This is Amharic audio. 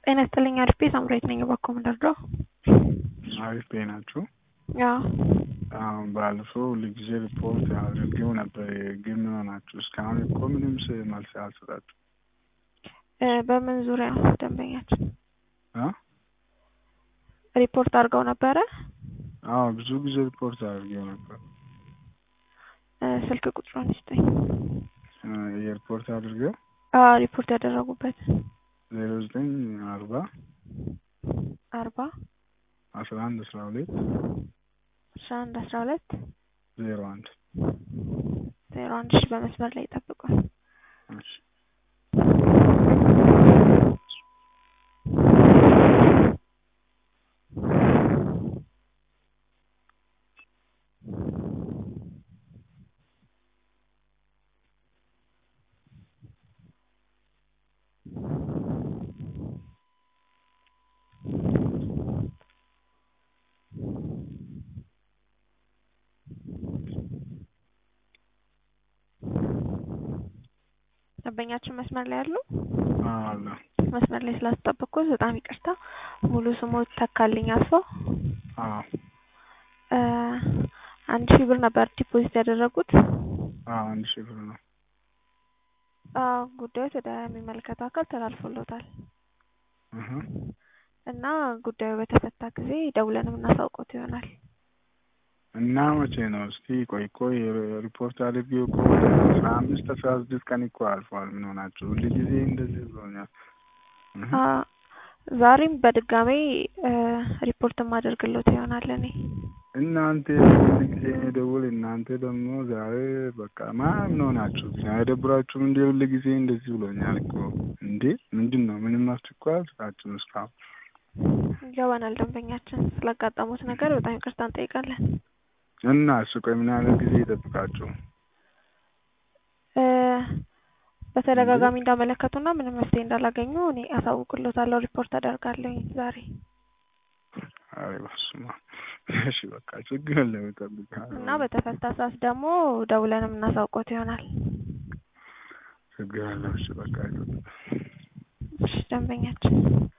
ጤና ይስጥልኝ አሪፍ ሳምራዊት ነኝ። እባክዎ ምን ልርዳው? አሪፍ ቤት ናችሁ? አዎ አሁን ባለፈው ሁልጊዜ ሪፖርት አድርጌው ነበር፣ ግን ምን ሆናችሁ? እስካሁን እኮ ምንም ስ- መልስ አልሰጣችሁ እ በምን ዙሪያ ነው ደንበኛችን እ ሪፖርት አድርገው ነበረ? አዎ ብዙ ጊዜ ሪፖርት አድርጌው ነበር። እ ስልክ ቁጥሩን ይስጠኝ። እ የሪፖርት አድርጌው አዎ ሪፖርት ያደረጉበት ዜሮ ዘጠኝ አርባ አርባ አስራ አንድ አስራ ሁለት አስራ አንድ አስራ ሁለት ዜሮ አንድ ዜሮ አንድ ሺ በመስመር ላይ ይጠብቁን። እሺ ደንበኛችን መስመር ላይ አሉ? አዎ አለ መስመር ላይ ስላስጠበቅኩት በጣም ይቅርታ። ሙሉ ስሞት ተካልኝ አስፋው አዎ እ አንድ ሺህ ብር ነበር ዲፖዚት ያደረጉት። አዎ አንድ ሺህ ብር ነው። አዎ ጉዳዮች ወደሚመለከተው አካል ተላልፎሎታል እህ እና ጉዳዩ በተፈታ ጊዜ ደውለን የምናሳውቆት ይሆናል። እና መቼ ነው? እስቲ ቆይ ቆይ ሪፖርት አድርጌው እኮ ወደ አስራ አምስት አስራ ስድስት ቀን እኮ አልፏል። ምን ሆናችሁ? ሁልጊዜ እንደዚህ ብሎኛል። እህ አ ዛሬም በድጋሜ እ ሪፖርት የማደርግሎት ይሆናል እኔ እናንተ ጊዜ ደውል እናንተ ደግሞ ዛሬ በቃ ማ ምን ሆናችሁ? አይደብራችሁም? እንደ ሁል ጊዜ እንደዚህ ብሎኛል እኮ እንዴ! ምንድን ነው? ምንም አስቸኳይ አልስራችሁም እስካሁን። ይገባናል። ደንበኛችን ስላጋጠሙት ነገር በጣም ይቅርታ እንጠይቃለን። እና እሱ ቆይ ምን ያህል ጊዜ ይጠብቃችሁ? እ በተደጋጋሚ እንዳመለከቱና ምንም መፍትሄ እንዳላገኙ እኔ አሳውቅሎታለሁ፣ ሪፖርት አደርጋለሁኝ ዛሬ። አይ በስመ አብ። እሺ በቃ ችግር የለም እጠብቃለሁ። እና በተፈታ ሰዓት ደግሞ ደውለን የምናሳውቆት ይሆናል። ችግር የለም። እሺ በቃ ይጠብቃል። እሺ ደንበኛችን